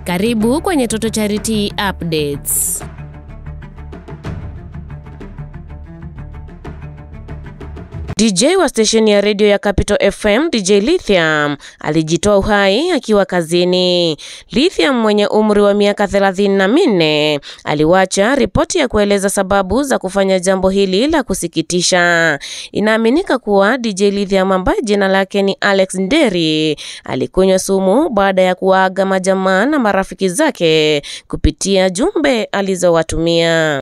Karibu kwenye Toto Charity Updates. DJ wa stesheni ya redio ya Capital FM DJ Lithium alijitoa uhai akiwa kazini. Lithium mwenye umri wa miaka thelathini na minne aliwacha ripoti ya kueleza sababu za kufanya jambo hili la kusikitisha. Inaaminika kuwa DJ Lithium ambaye jina lake ni Alex Nderi alikunywa sumu baada ya kuwaaga majamaa na marafiki zake kupitia jumbe alizowatumia.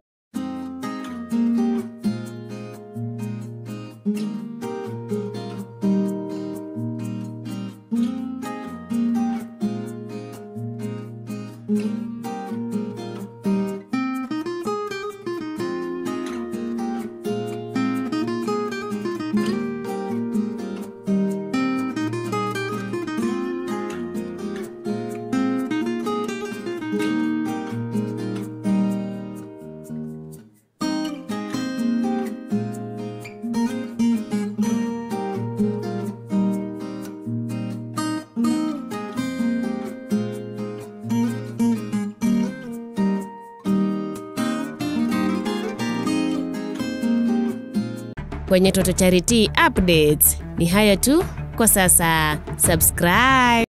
Kwenye Toto Charity Updates ni hayo tu kwa sasa. Subscribe.